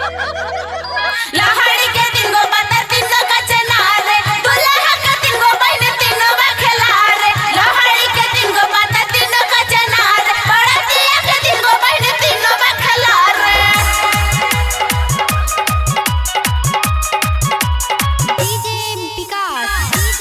लहड़ी के तीन गो बता तीन गो कचना रे दुल्हा के तीन गो बहन तीन गो बखेला रे लहड़ी के तीन गो बता तीन गो कचना रे बड़तिया के तीन गो बहन तीन गो बखेला रे डीजे विकास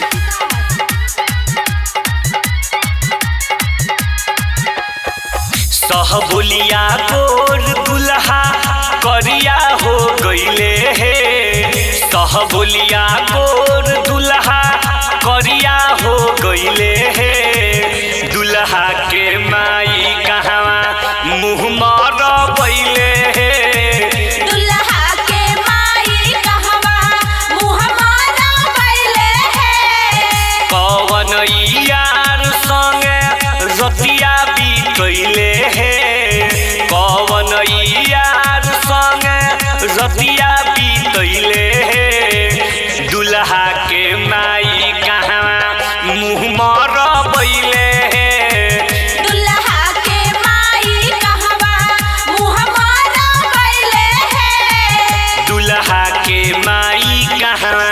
सहबुलिया गोर दुल्हा करिया हो गईले हे सहबुलिया गोर दुल्हा करिया हो गईले हे दुल्हा के माई कहवा मुँह मर बैले हे दुल्हा के माई कहवा मुँह मारा बैले है कवन यार संगे रतिया बीतैले हे कवन यार संगे रतिया बीतैले हे दुल्हा के माई कहाँ मुँह मर बैले हे दुल्हा के माई कहवा मुँह मारा बैले है दुल्हा के माई कहाँ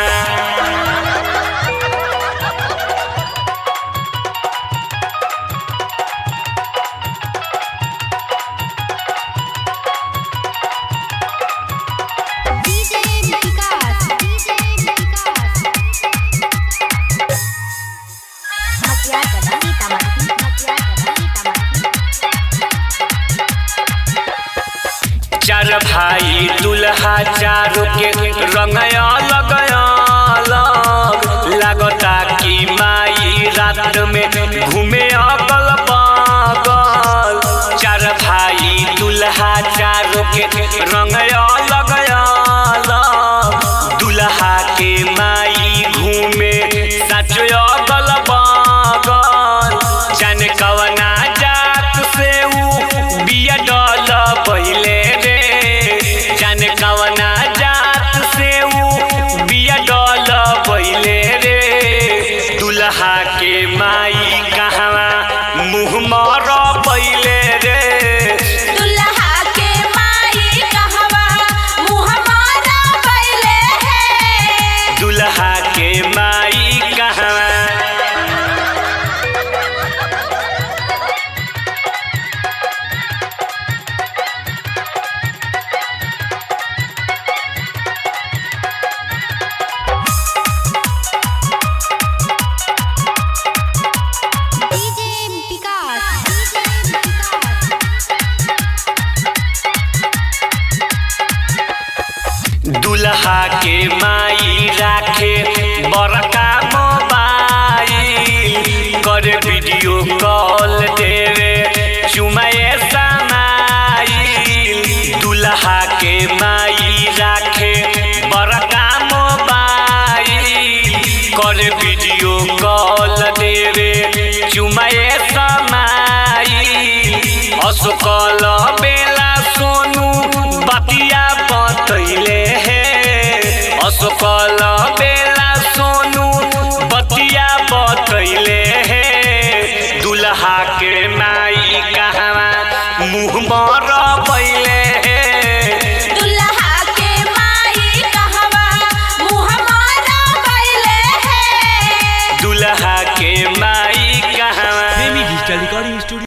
डीजे विकास डीजे विकास मकिया कदम तमकी मकिया कदम तमकी चार भाई दुल्हा चारों के रंग अलग अलग लागता कि माई रात में घूमे अगल बगल चार भाई दुल्हा चारों के रंग अलग अलग दुल्हा के माई घूमे सच अगल बगल जाने कवना जात से ऊ बिया डल पहिले रे जाने कवना जात से ऊ बिया डल पहिले रे दुल्हा के माई कहवा मुँह मर पहिले रे दुल्हा के माई कहवा मुँह मारा बैले है दुल्हा के माई कहवा डीजे विकास डीजे विकास दुल्हा के माई राखे बड़का मोबाइल करे वीडियो कॉल देवे चुमाए समाइल दुल्हा के माई राखे बड़का मोबाइल करे वीडियो कॉल देवे चुमाए समाइल असकल बे